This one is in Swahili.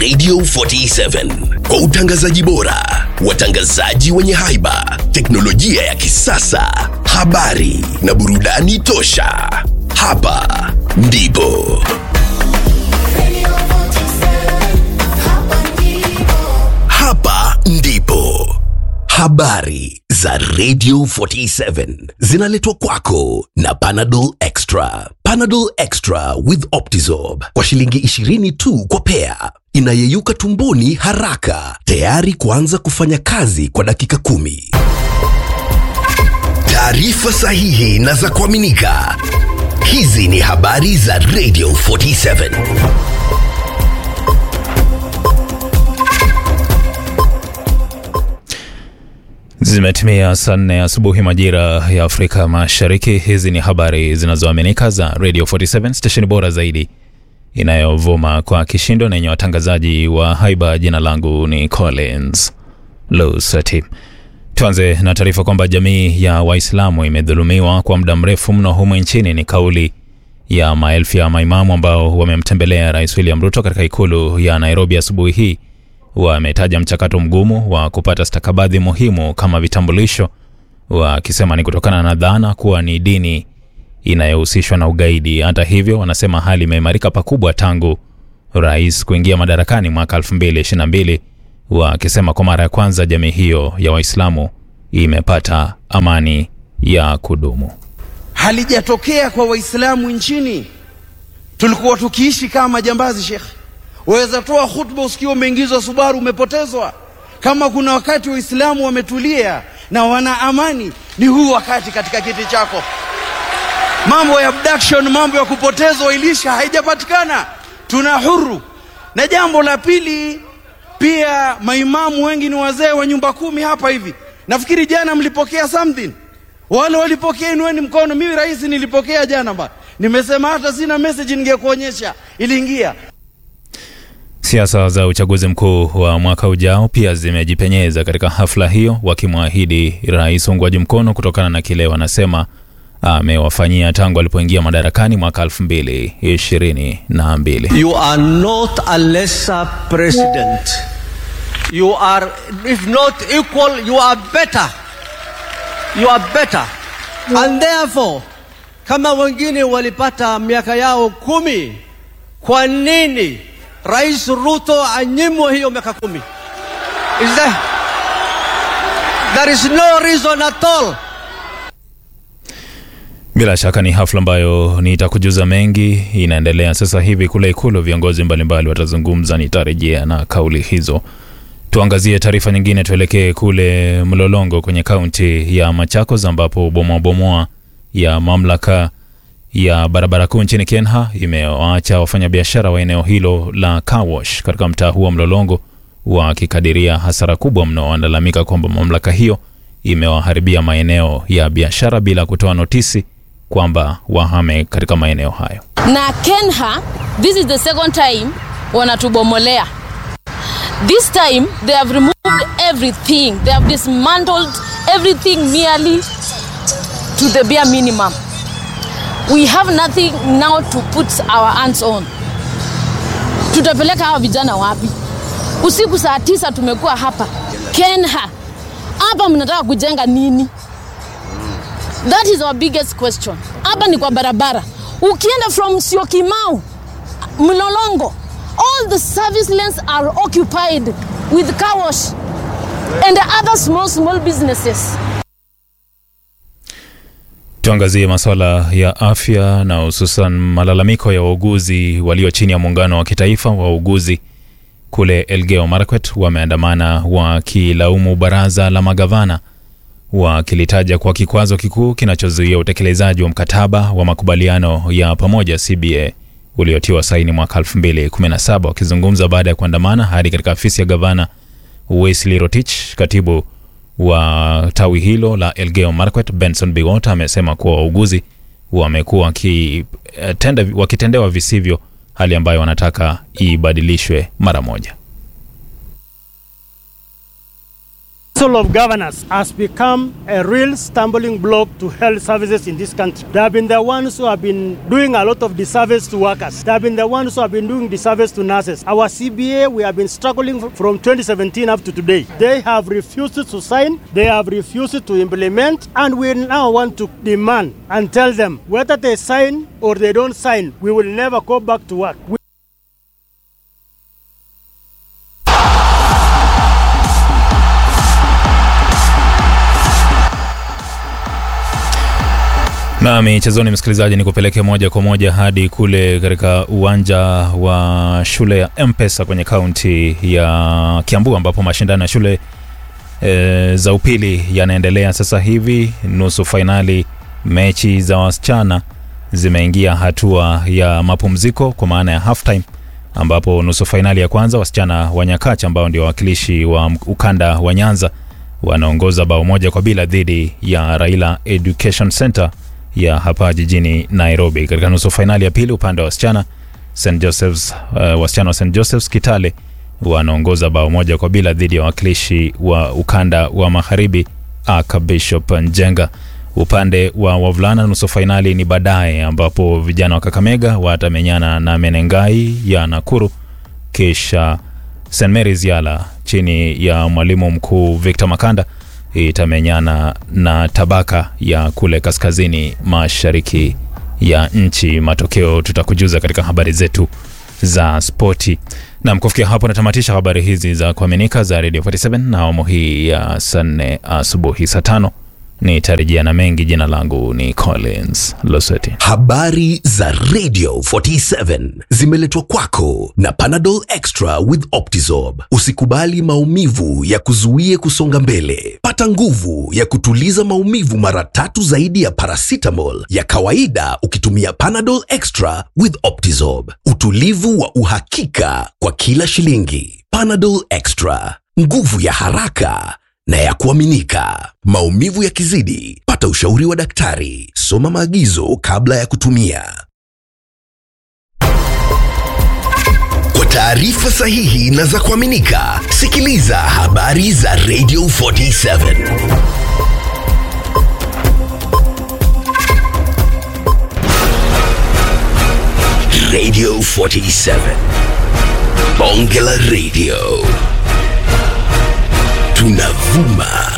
Radio 47 kwa utangazaji bora, watangazaji wenye haiba, teknolojia ya kisasa, habari na burudani tosha. Hapa ndipo hapa ndipo habari za Radio 47 zinaletwa kwako na Panadol Extra. Panadol Extra with Optizorb kwa shilingi 20 tu kwa pea, inayeyuka tumboni haraka, tayari kuanza kufanya kazi kwa dakika kumi. Taarifa sahihi na za kuaminika. Hizi ni habari za Radio 47. Zimetimia saa nne asubuhi majira ya Afrika Mashariki. Hizi ni habari zinazoaminika za Radio 47 stesheni bora zaidi inayovuma kwa kishindo na yenye watangazaji wa haiba. Jina langu ni Collins Lusati. Tuanze na taarifa kwamba jamii ya Waislamu imedhulumiwa kwa muda mrefu mno humu nchini. Ni kauli ya maelfu ya maimamu ambao wamemtembelea Rais William Ruto katika ikulu ya Nairobi asubuhi hii wametaja mchakato mgumu wa kupata stakabadhi muhimu kama vitambulisho, wakisema ni kutokana na dhana kuwa ni dini inayohusishwa na ugaidi. Hata hivyo, wanasema hali imeimarika pakubwa tangu rais kuingia madarakani mwaka 2022, wakisema kwa mara ya kwanza jamii hiyo ya Waislamu imepata amani ya kudumu. halijatokea kwa Waislamu nchini. Tulikuwa tukiishi kama majambazi, shekhe. Waweza toa khutba usikiwa umeingizwa Subaru, umepotezwa. Kama kuna wakati Waislamu wametulia na wana amani, ni huu wakati katika kiti chako. Mambo ya abduction, mambo ya kupotezwa ilisha haijapatikana, tuna huru. Na jambo la pili, pia maimamu wengi ni wazee wa nyumba kumi hapa hivi. Nafikiri jana mlipokea something wale walipokea, inueni mkono. Mimi rais nilipokea jana ba, nimesema hata sina message ningekuonyesha, iliingia. Siasa za uchaguzi mkuu wa mwaka ujao pia zimejipenyeza katika hafla hiyo, wakimwahidi rais uungwaji mkono kutokana na kile wanasema amewafanyia tangu alipoingia madarakani mwaka 2022. You are not a lesser president. You are, if not equal, you are better. You are better. And therefore, kama wengine walipata miaka yao kumi, kwa nini Rais Ruto anyimwe hiyo miaka kumi? Is there, there is no reason at all. Bila shaka ni hafla ambayo nitakujuza mengi. Inaendelea sasa hivi kule Ikulu, viongozi mbalimbali watazungumza, nitarejea na kauli hizo. Tuangazie taarifa nyingine, tuelekee kule Mlolongo kwenye kaunti ya Machakos ambapo bomoabomoa ya mamlaka ya barabara kuu nchini Kenya imewaacha wafanyabiashara wa eneo hilo la Kawash katika mtaa huo wa Mlolongo wakikadiria hasara kubwa mno. Wanalalamika kwamba mamlaka hiyo imewaharibia maeneo ya biashara bila kutoa notisi kwamba wahame katika maeneo hayo. na Kenha, this is the second time wanatubomolea. This time they have removed everything. They have dismantled everything nearly to the bare minimum. We have nothing now to put our hands on. Tutapeleka hawa vijana wapi? Usiku saa tisa tumekuwa hapa Kenha, hapa mnataka kujenga nini? That is our biggest question. Hapa ni kwa barabara, ukienda from Syokimau Mlolongo, all the service lanes are occupied with car wash and other small small businesses. Tuangazie masuala ya afya na hususan malalamiko ya wauguzi walio chini ya muungano wa kitaifa wa wauguzi kule Elgeyo Marakwet wameandamana wakilaumu baraza la magavana wakilitaja kwa kikwazo kikuu kinachozuia utekelezaji wa mkataba wa makubaliano ya pamoja CBA uliotiwa saini mwaka 2017. Wakizungumza baada ya kuandamana hadi katika afisi ya gavana Wesley Rotich, katibu wa tawi hilo la Elgeyo Marakwet Benson Biwott amesema kuwa wauguzi wamekuwa wakitenda- wakitendewa visivyo, hali ambayo wanataka ibadilishwe mara moja. Council of Governors has become a real stumbling block to health services in this country. They have been the ones who have been doing a lot of disservice to workers. They have been the ones who have been doing disservice to nurses. Our CBA, we have been struggling f- from 2017 up to today. They have refused to sign, they have refused to implement, and we now want to demand and tell them whether they sign or they don't sign, we will never go back to work. We- Na michezoni, msikilizaji, ni kupeleke moja kwa moja hadi kule katika uwanja wa shule ya Mpesa kwenye kaunti ya Kiambu ambapo mashindano ya shule e, za upili yanaendelea sasa hivi. Nusu fainali mechi za wasichana zimeingia hatua ya mapumziko kwa maana ya half time, ambapo nusu fainali ya kwanza wasichana wa Nyakacha ambao ndio wawakilishi wa ukanda wa Nyanza wanaongoza bao moja kwa bila dhidi ya Raila Education Center ya hapa jijini Nairobi. Katika nusu fainali ya pili upande wa wasichana St Joseph's, uh, wasichana wa St Joseph's Kitale wanaongoza bao moja kwa bila dhidi ya wawakilishi wa ukanda wa magharibi Aka Bishop Njenga. Upande wa wavulana nusu fainali ni baadaye, ambapo vijana wa Kakamega watamenyana na Menengai ya Nakuru, kisha St Mary's Yala chini ya mwalimu mkuu Victor Makanda itamenyana na Tabaka ya kule kaskazini mashariki ya nchi. Matokeo tutakujuza katika habari zetu za spoti. Nam, kufikia hapo natamatisha habari hizi za kuaminika za Radio 47 na awamu hii ya saa nne asubuhi saa tano nitarejea na mengi. Jina langu ni Collins Loseti. Habari za Radio 47 zimeletwa kwako na Panadol Extra with Optizorb. Usikubali maumivu ya kuzuie kusonga mbele. Pata nguvu ya kutuliza maumivu mara tatu zaidi ya paracetamol ya kawaida ukitumia Panadol Extra with Optizorb. Utulivu wa uhakika kwa kila shilingi. Panadol Extra, nguvu ya haraka na ya kuaminika. Maumivu yakizidi, pata ushauri wa daktari. Soma maagizo kabla ya kutumia. Kwa taarifa sahihi na za kuaminika, sikiliza habari za Radio 47. Radio 47. Bonge la Radio. Tunavuma